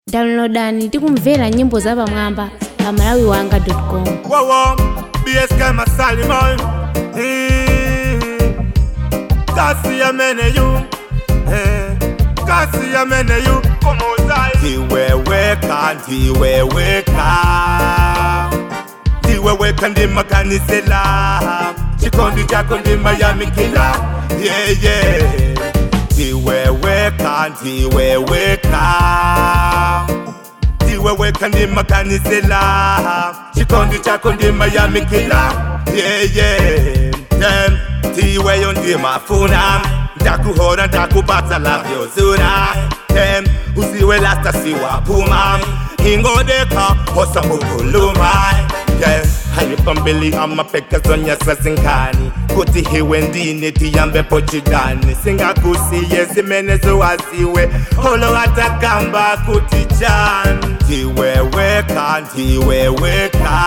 downloadani tikumvera nyimbo zapamwamba pa malawi wanga com Wowo, BSK Masalimon. Kasi ya mene yu. Eh, Kasi ya mene yu. Komozai. Tiweweka, tiweweka. Tiweweka ndima kanisela. Chikondi chako ndima ya mikila. Yeah, yeah. Tiweweka, tiweweka tiweweka ndima kanisela chikondi chako ndima ya mikila yeah, yeah. Dem, tiweyo ndima funa ndakuhora ndakubata lavyozuna Dem, usiwe lasta siwapuma ingodeka hosa mukuluma yeah. halipambili amapeka zonyasa zinkani kuti hiwe ndine tiyambe pochidani singakusiye zimene zowaziwe holo atakamba kuti chan tiweweka tiweweka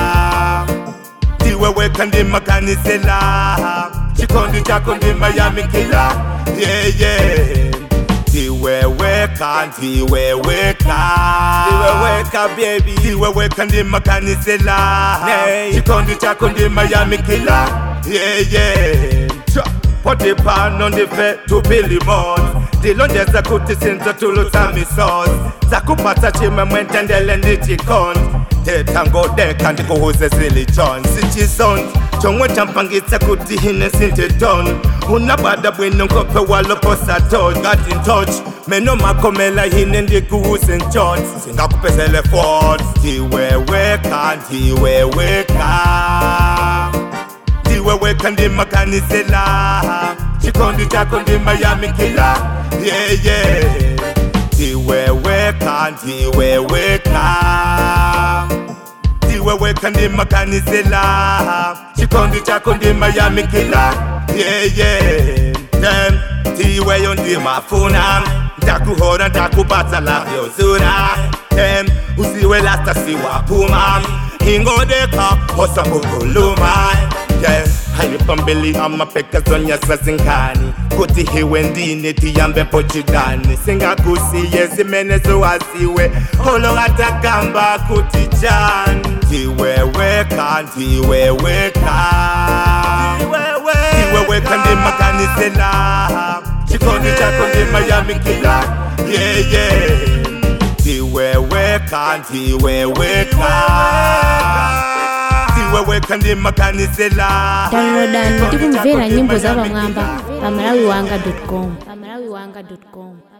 tiweweka ndima kanisela chikondi chako ndima ya mikila yeah, yeah. tiweweka tiweweka tiweweka baby tiweweka ndima kanisela chikondi chako ndima ya mikila yeah, yeah. Cha, pote pano ndife tupilimot ndilonjeza kuti sinzo tulutamisos zakupata chimwe mwentendele ndichikon tetangodeka ndikuhuze zilichon sichison chomwe champangitsa kuti hine sinteton unabada bwino nkope waloposato ngati ntoch meno makomela hine ndikuhuse nchot singakupezele fort ndiweweka ndiweweka ndiweweka ndima kanisela chikondi chako ndima ya mikila yeah, yeah. ndiweweka ndiweweka ndiweweka ndima kanisela chikondi chako ndima ya mikila yeah, yeah. Dem, ndiweyo ndima funa ndakuhora ndakubata lavyozuna Dem, usiwe lasta siwapuma ingodeka hosa mukuluma yeah. halipambili amapeka zonyasa zinkani kuti hiwe ndine tiyambe pochidani singakusiye zimene zowaziwe holo atakamba kuti chan ndiweweka ndiweweka tiweweka ndima kanisela chikondi chako ndima ya mikila yeah, yeah. tiweweka ndiweweka tiweweka ndima kanisela downloadani tikumvera nyimbo zapamwamba pa malawi wanga com